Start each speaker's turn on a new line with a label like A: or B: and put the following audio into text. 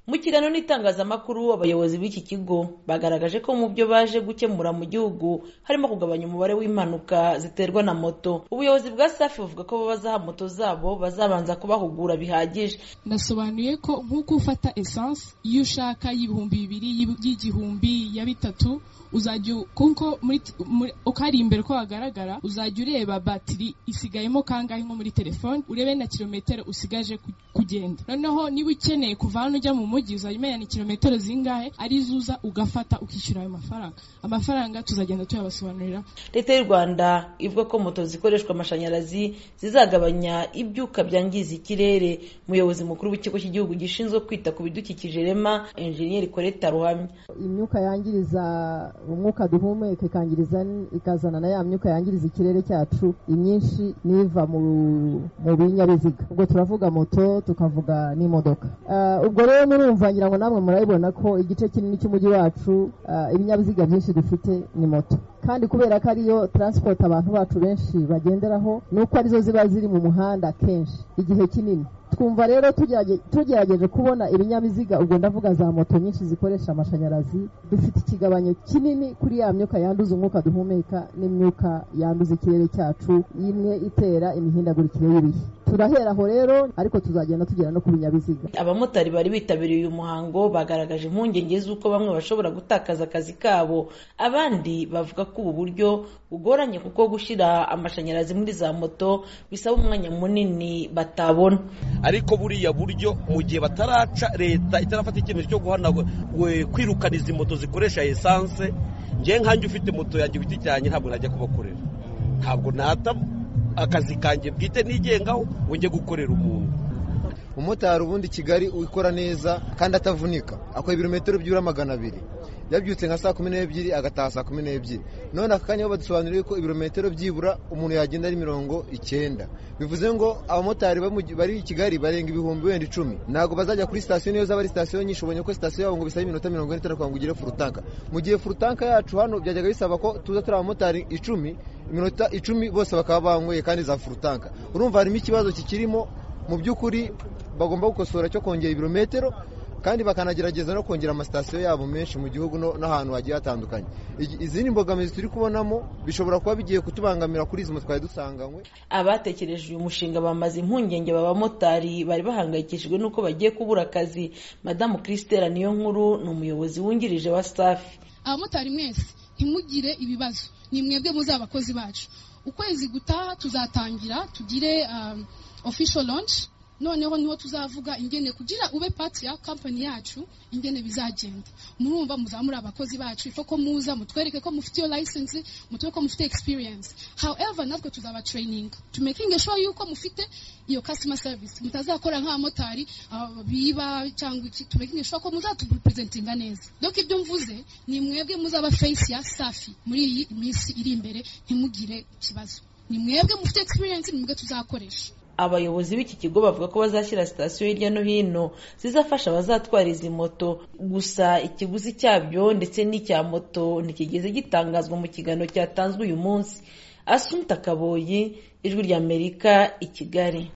A: Mu kiganiro n'itangazamakuru abayobozi b'iki kigo bagaragaje ko mu byo baje gukemura mu gihugu harimo kugabanya umubare w'impanuka ziterwa na moto ubuyobozi bwa safi buvuga ko bazaha moto zabo bazabanza kubahugura bihagije
B: nasobanuye ko nk'uko ufata esanse iyo ushaka y'ibihumbi bibiri y'igihumbi ya bitatu uzajya kuko uko ari imbere uko hagaragara uzajya ureba batiri isigayemo kangahe nko muri telefone urebe na kilometero usigaje kugenda noneho niba ukeneye kuva hano ujya mu mujyi uzajya umenya ni kilometero zingahe ari zuza ugafata ukishyura ayo mafaranga amafaranga tuzagenda tuyabasobanurira
A: leta y'u rwanda ivuga ko moto zikoreshwa amashanyarazi zizagabanya ibyuka byangiza ikirere umuyobozi mukuru w'ikigo cy'igihugu gishinzwe kwita ku bidukikije rema enjeniyeri koreta ruhamya
C: imyuka yangiriza umwuka duhumeka ikangiriza ikazana na ya myuka yangiriza ikirere cyacu imyinshi n'iva mu binyabiziga ubwo turavuga moto tukavuga n'imodoka ubwo rero murumva ngira ngo namwe murabibona ko igice kinini cy'umujyi wacu ibinyabiziga byinshi dufite ni moto kandi kubera ko ariyo taransipoti abantu bacu benshi bagenderaho ni uko arizo ziba ziri mu muhanda kenshi igihe kinini twumva rero tugerageje kubona ibinyabiziga ubwo ndavuga za moto nyinshi zikoresha amashanyarazi dufite ikigabanyo kinini kuri ya myuka yanduza umwuka duhumeka n'imyuka yanduza ikirere cyacu imwe itera imihindagurikire y'ibihe turahera aho rero ariko tuzagenda tugera no ku binyabiziga
A: abamotari bari bitabiriye uyu muhango bagaragaje impungenge z'uko bamwe bashobora gutakaza akazi kabo abandi bavuga ko ubu buryo bugoranye kuko gushyira amashanyarazi muri za moto bisaba umwanya munini batabona
D: ariko buriya buryo mu gihe bataraca leta itarafata icyemezo cyo guhanagura kwirukana izi moto zikoresha esanse njye nkanjye ufite moto yanjye ku giti cyanjye ntabwo najya kubakorera ntabwo nata akazi kanjye bwite nigengaho ngo njye gukorera umuntu
E: umumotari ubundi kigali ukora neza kandi atavunika akora ibirometero by'ura magana abiri yabyutse nka saa kumi n'ebyiri agataha saa kumi n'ebyiri none aka kanya badusobanuriye ko ibirometero byibura umuntu yagenda ari mirongo icyenda bivuze ngo abamotari bari i kigali barenga ibihumbi wenda icumi ntabwo bazajya kuri sitasiyo niyo zaba ari sitasiyo nyinshi ubonye ko sitasiyo yabo ngo bisaba iminota mirongo ine itanu kugira ngo ugere furutanka mu gihe furutanka yacu hano byajyaga bisaba ko tuza turi abamotari icumi iminota icumi bose bakaba banyweye kandi za furutanka urumva harimo ikibazo kikirimo mu by'ukuri bagomba gukosora cyo kongera ibirometero kandi bakanagerageza no kongera amasitasiyo yabo menshi mu gihugu n'ahantu hagiye hatandukanye izindi mbogamizi turi kubonamo bishobora kuba bigiye kutubangamira kuri izi twari dusanganywe
A: abatekereje uyu mushinga bamaze impungenge b'abamotari bari bahangayikishijwe n'uko bagiye kubura akazi madamu christelle niyo nkuru ni umuyobozi wungirije wa safi
F: abamotari mwese ntimugire ibibazo ni mwebwe muzi abakozi bacu ukwezi gutaha tuzatangira tugire official launch noneho niho tuzavuga ingene kugira ube pati ya kampani yacu ingene bizagenda murumva muzamura abakozi bacu ifa ko muza mutwereke ko mufite iyo license mutwereke ko mufite experience however natwe tuzaba training to making sure yuko mufite iyo customer service mutazakora nk'abamotari biba cyangwa iki to making sure ko muzatupresentinga neza donc ibyo mvuze ni mwebwe muzaba face ya safi muri iyi minsi iri imbere ntimugire ikibazo ni mwebwe mufite experience ni mwebwe tuzakoresha
A: abayobozi b'iki kigo bavuga ko bazashyira sitasiyo hirya no hino zizafasha abazatwara izi moto gusa ikiguzi cyabyo ndetse n'icya moto ntikigeze gitangazwa mu kiganiro cyatanzwe uyu munsi asunta kaboyi ijwi ry'amerika i kigali